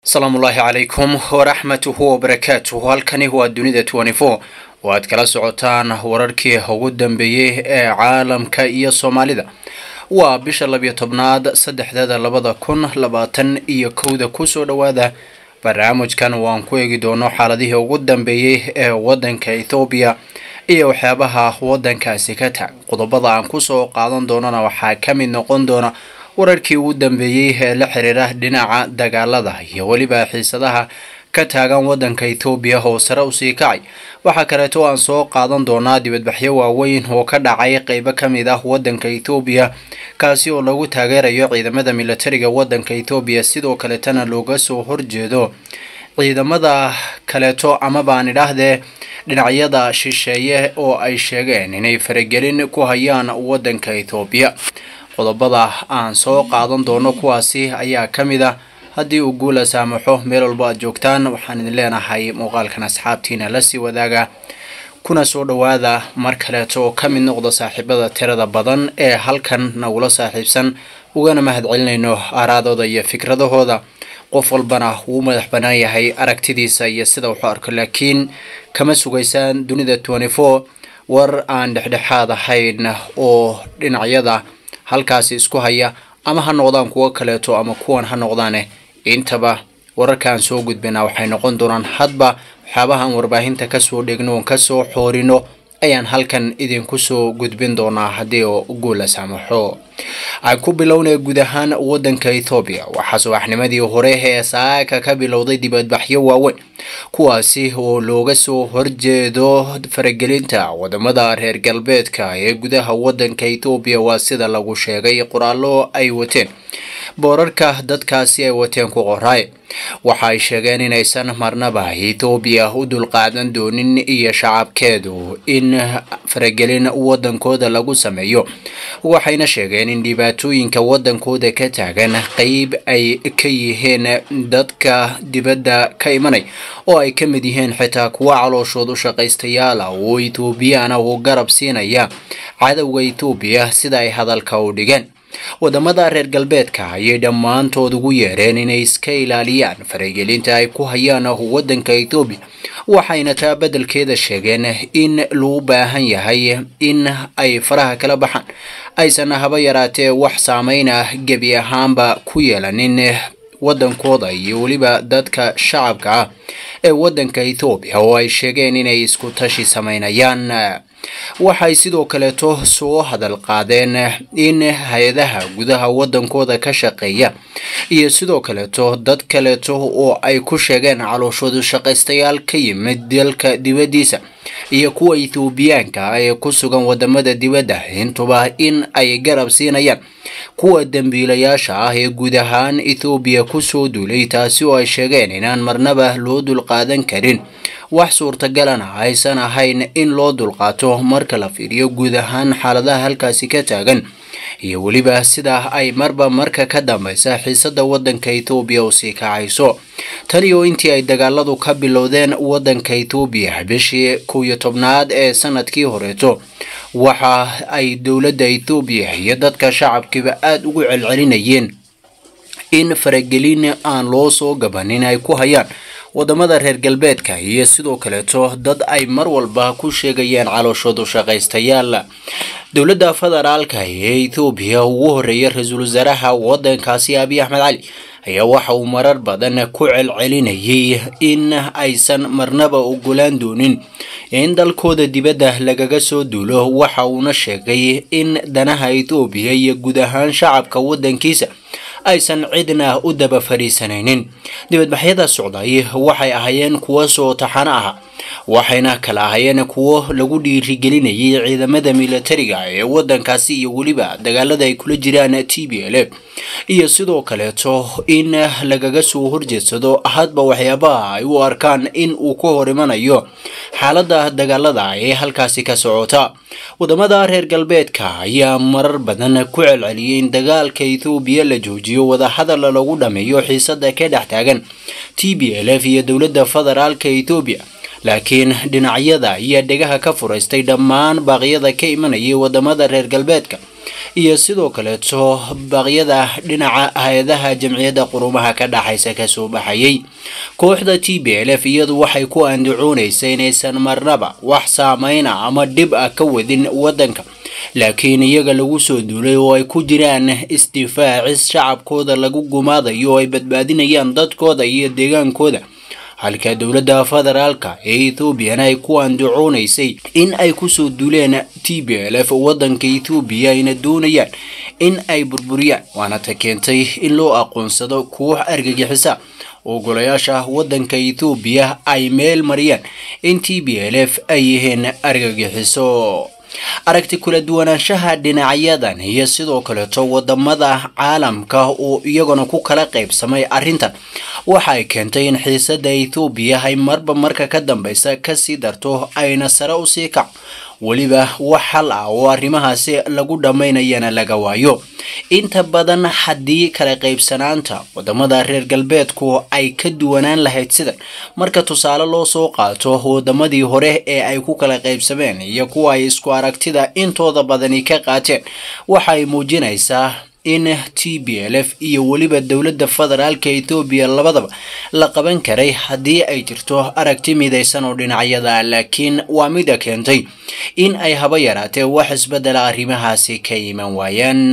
asalaamullaahi calaykum waraxmatuhu wabarakaatuhu halkani waa dunida twenty four oo aad kala socotaan wararkii ugu dambeeyey ee caalamka iyo soomaalida waa bisha labiyo tobnaad saddexdeeda labada kun labaatan iyo kowda kusoo dhowaada barnaamijkan waan ku eegi doono xaaladihii ugu dambeeyey ee wadanka ethoobiya iyo waxyaabaha wadankaasi ka taag qodobada aan kusoo qaadan doonana waxaa ka mid noqon doona wararkii ugu dambeeyey ee la xiriira dhinaca dagaalada iyo weliba xiisadaha ka taagan wadanka ethoobiya oo sare usii kacay waxaa kaleeto aan soo qaadan doonaa dibadbaxyo waaweyn oo ka dhacay qeybo kamid ah wadanka ethoobiya kaasi oo lagu taageerayo ciidamada militariga wadanka ethoobiya sidoo kaletana looga soo horjeedo ciidamada kaleeto amabaan idhaahdee dhinacyada shisheeye oo ay sheegeen inay faragelin ku hayaan wadanka ethoobiya qodobada aan soo qaadan doono kuwaasi ayaa ka mid ah haddii uu guula saamaxo meel walba aad joogtaan waxaan idin leenahay muuqaalkan asxaabtiina lasii wadaaga kuna soo dhowaada mar kaleeto oo ka mid noqda saaxiibada tirada badan ee halkan nagula saaxiibsan ugana mahadcelinayno aaraadooda iyo fikradahooda qof walbana wuu madax bannaan yahay aragtidiisa iyo sida wuxuu arko laakiin kama sugaysaan dunida twenty four war aan dhexdhexaad ahayn oo dhinacyada halkaasi isku haya ama ha noqdaan kuwo kaleeto ama kuwan ha noqdaane intaba wararkaan soo gudbinaa waxay noqon doonaan hadba waxyaabahaan warbaahinta kasoo dhegno oon kasoo xoorino ayaan halkan idinku soo gudbin doonaa haddii oo guula saamaxo aan ku bilownay guud ahaan wadanka ethoobiya waxaa subaxnimadii hore ee saaka ka bilowday dibadbaxyo waaweyn kuwaasi oo looga soo horjeedo faragelinta wadamada reer galbeedka ee gudaha wadanka ethoobiya waa sida lagu sheegay qoraallo ay wateen boorarka dadkaasi ay wateen ku qoraay waxa ay sheegeen inaysan marnaba ethoobiya u dulqaadan doonin iyo shacabkeedu in faragelin wadankooda lagu sameeyo waxayna sheegeen in dhibaatooyinka wadankooda ka taagan qeyb ay ka yihiin dadka dibadda ka imanay oo ay ka mid yihiin xitaa kuwa calooshood u shaqaystayaala oo ethoobiyaana uu garab siinaya cadowga ethoobiya sida ay hadalka u dhigeen wadamada reer galbeedka ayay dhammaantood ugu yeereen inay iska ilaaliyaan faragelinta ay ku hayaan wadanka ethoobiya waxayna taa beddelkeeda sheegeen in loo baahan yahay in ay faraha kala baxaan aysan haba yaraatee wax saameyn ah gebi ahaanba ku yeelanin wadankooda iyo weliba dadka shacabka ah ee wadanka ethoobiya oo ay sheegeen inay isku tashi sameynayaan waxay sidoo kaleeto soo hadal qaadeen in hay-adaha gudaha wadankooda ka shaqeeya iyo sidoo kaleeto dad kaleeto oo ay ku sheegeen calooshoodu shaqaystayaal ka yimid dalka dibaddiisa iyo kuwa ethoobiyaanka ah ee ku sugan wadamada dibadda intuba in ay garab siinayaan kuwa dembiilayaasha ah ee guud ahaan ethoobiya kusoo duulay taasi oo ay sheegeen inaan marnaba loo dulqaadan karin wax suurtagalana aysan ahayn in loo dulqaato marka la fiiriyo guud ahaan xaaladaha halkaasi ka taagan iyo weliba sida ay marba marka ka dambeysa xiisada wadanka ethoobiya u sii kacayso tani oo intii ay dagaaladu ka bilowdeen wadanka ethoobiya bishii kow iyo tobnaad ee sanadkii horeeto waxa ay dowladda ethoobiya iyo dadka shacabkiiba aada ugu celcelinayeen in faragelin aan loo soo gabanin ay ku hayaan wadamada reer galbeedka iyo sidoo kaleeto dad ay mar walba ku sheegayaan calooshoodu shaqaystayaal dowladda federaalka ee ethoobiya ugu horeeya ra-iisul wasaaraha wadankaasi abiy axmed cali ayaa waxa uu marar badan ku celcelinayay in aysan marnaba ogolaan doonin in dalkooda dibadda lagaga soo duulo waxa uuna sheegay in danaha ethoobiya iyo guud ahaan shacabka wadankiisa aysan cidna u daba fadhiisanaynin dibadbaxyada socday waxay ahaayeen kuwo soo taxano ah waxayna kala ahaayeen kuwo lagu dhiirigelinayay ciidamada militariga ee wadankaasi iyo weliba dagaalada ay kula jiraan t b l f iyo sidoo kaleeto in lagaga soo horjeedsado hadba waxyaabaha ay u arkaan in uu ka hor imanayo xaalada dagaalada ee halkaasi ka socota wadamada reer galbeedka ayaa marar badan ku celceliyay in dagaalka ethoobiya la joojiyo wadahadal lagu dhameeyo xiisada ka dhex taagan t b l f iyo dowladda federaalka ethoobiya laakiin dhinacyada ayaa dhegaha ka furaystay dhammaan baaqyada ka imanayay wadamada reer galbeedka iyo sidoo kaleeto baaqyada dhinaca hay-adaha jamciyadda qurumaha ka dhaxaysa kasoo baxayay kooxda t b l f iyadu waxay ku andacoonaysay inaysan marnaba wax saameyna ama dhib ah ka wadin wadanka laakiin iyaga lagu soo duulay oo ay ku jiraan isdifaacis shacabkooda lagu gumaadayo oo ay badbaadinayaan dadkooda iyo deegaankooda halka dowladda federaalka ee ethoobiana ay ku andacoonaysay in ay kusoo duuleen t b l f wadanka ethoobiya ayna doonayaan in ay burburiyaan waana ta keentay in loo aqoonsado koox argagixisa oo golayaasha wadanka ethoobiya ay meel mariyaan in t b l f ay yihiin argagixiso aragti kula duwanaanshaha dhinacyadan iyo sidoo kaleeto wadamada caalamka oo iyaguna ku kala qaybsamay arrintan waxa ay keentay in xiisada ethoobiya ay marba marka ka dambeysa kasii darto ayna sare usii kaco weliba wax xal ah oo arrimahaasi lagu dhammaynayana laga waayo inta badan haddii kala qaybsanaanta wadamada reer galbeedku ay ka duwanaan lahayd sidan marka tusaale loo soo qaato wadamadii hore ee ay ku kala qaybsameen iyo kuwa ay isku aragtida intooda badani ka qaateen waxa ay muujinaysaa in t b l f iyo weliba dowladda federaalka ethoobiya labadaba la qaban karay haddii ay jirto aragti midaysan oo dhinacyada laakiin waa mida keentay in ay haba yaraatee wax isbedela arrimahaasi ka iman waayaan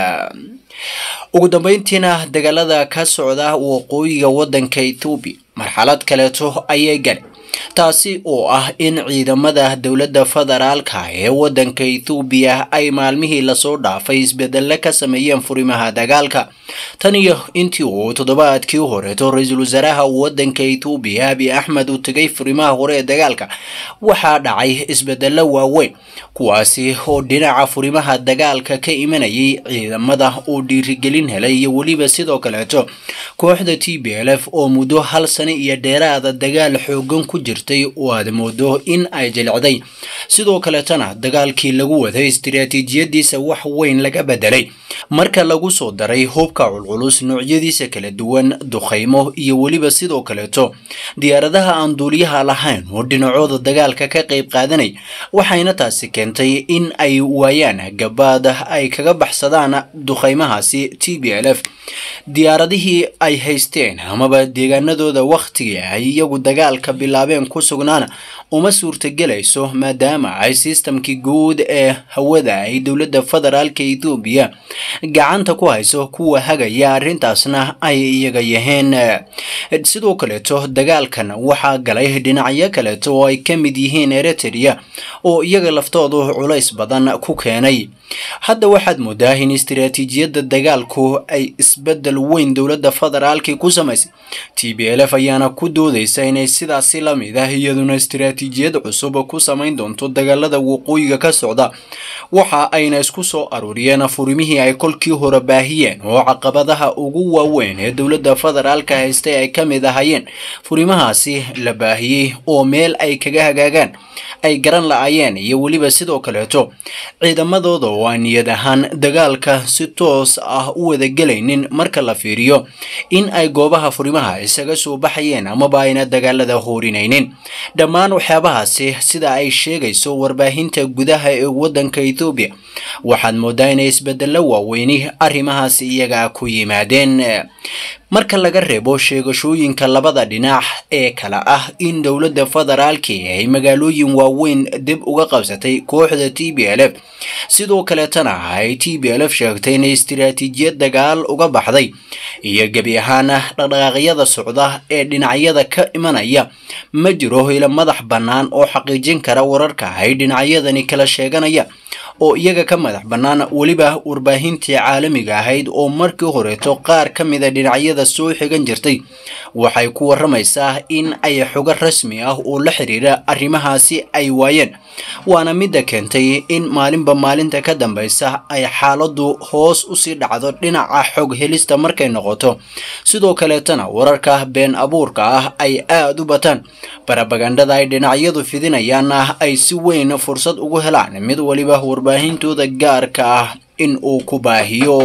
ugu dambeyntiina dagaalada ka socda waqooyiga wadanka ethoobiya marxalad kaleeto ayay galeen taasi oo ah in ciidamada dowladda federaalka ee wadanka ethoobiya ay maalmihii lasoo dhaafay isbedelle ka sameeyeen furimaha dagaalka tan iyo intii uu toddobaadkii horeeto ra-iisul wasaaraha wadanka ethoobiya abi axmed uu tegay furimaha hore ee dagaalka waxaa dhacay isbedelo waaweyn kuwaasi oo dhinaca furimaha dagaalka ka imanayay ciidamada uu dhiirigelin helay iyo weliba sidoo kaleeto kooxda t b l f oo muddo hal sano iyo dheeraada dagaal xoogan ku jirtay oo aad moodo in ay jilicday sidoo kaleetana dagaalkii lagu waday istiraatiijiyadiisa wax weyn laga bedelay marka lagu soo daray hubka culculus noocyadiisa kala duwan duqaymo iyo weliba sidoo kaleeto diyaaradaha aan duuliyaha lahayn oo dhinacooda dagaalka ka qayb qaadanay waxayna taasi keentay in ay waayaan gabaad ay kaga baxsadaan duqaymahaasi t b l f diyaaradihii ay haysteen amaba deegaanadooda wakhtigii ay iyagu dagaalka bilaabeen ku sugnaana uma suurtagelayso maadaama ay sistamkii guud ee hawada ay dowladda federaalka ethoobiya gacanta ku hayso kuwa hagaya arrintaasna ay iyaga yaheen sidoo kaleeto dagaalkan waxaa galay dhinacyo kaleeto oo ay ka mid yihiin eritrea oo iyaga laftoodu culays badan ku keenay hadda waxaad moodaa in istiraatiijiyadda dagaalku ay isbedel weyn dowladda federaalkii ku samaysay t b l f ayaana ku doodeysa inay sidaasi la mid ah iyaduna istiraatiijiyad cusub ku samayn doonto dagaalada waqooyiga ka socda waxa ayna isku soo aruuriyeen furimihii ay kolkii hore baahiyeen oo caqabadaha ugu waaweyn ee dowladda federaalka haystay ay ka mid ahayeen furimahaasi la baahiyey oo meel ay kaga hagaagaan ay garan la-ayeen iyo weliba sidoo kaleeto ciidamadooda oo aan niyad ahaan dagaalka si toos ah u wadagelaynin marka la fiiriyo in ay goobaha furimaha isaga soo baxayeen amaba ayna dagaalada hoorinaynin dhammaan waxyaabahaasi sida ay sheegayso warbaahinta gudaha ee wadanka ethoobiya waxaad moodaa inay isbedelo waaweyni arrimahaasi iyaga ku yimaadeen marka laga reebo sheegashooyinka labada dhinac ee kala ah in dowladda federaalki ay magaalooyin waaweyn dib uga qabsatay kooxda t b l f sidoo kaleetana ay t b l f sheegtay inay istiraatiijiyad dagaal uga baxday iyo gebi ahaana dhaqdhaqaaqyada socda ee dhinacyada ka imanaya ma jiro ila madax bannaan oo xaqiijin kara wararka ay dhinacyadani kala sheeganayaan oo iyaga ka madax bannaan weliba warbaahintii caalamiga ahayd oo markii horeeto qaar ka mida dhinacyada soo xigan jirtay waxay ku waramaysaa in ay xogo rasmi ah oo la xiriira arrimahaasi ay waayeen waana midda keentay in maalinba maalinta ka dambeysa ay xaaladu hoos usii dhacdo dhinaca xog helista markay noqoto sidoo kaleetana wararka been abuurka ah ay aada u bataan barabagandhada ay dhinacyadu fidinayaanna ay si weyn fursad ugu helaan mid waliba warbaahintooda gaarka ah in uu ku baahiyo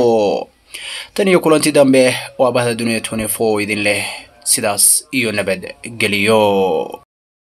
tan iyo kulanti dambe waa bahda duniya twenty four idin leh sidaas iyo nabad geliyo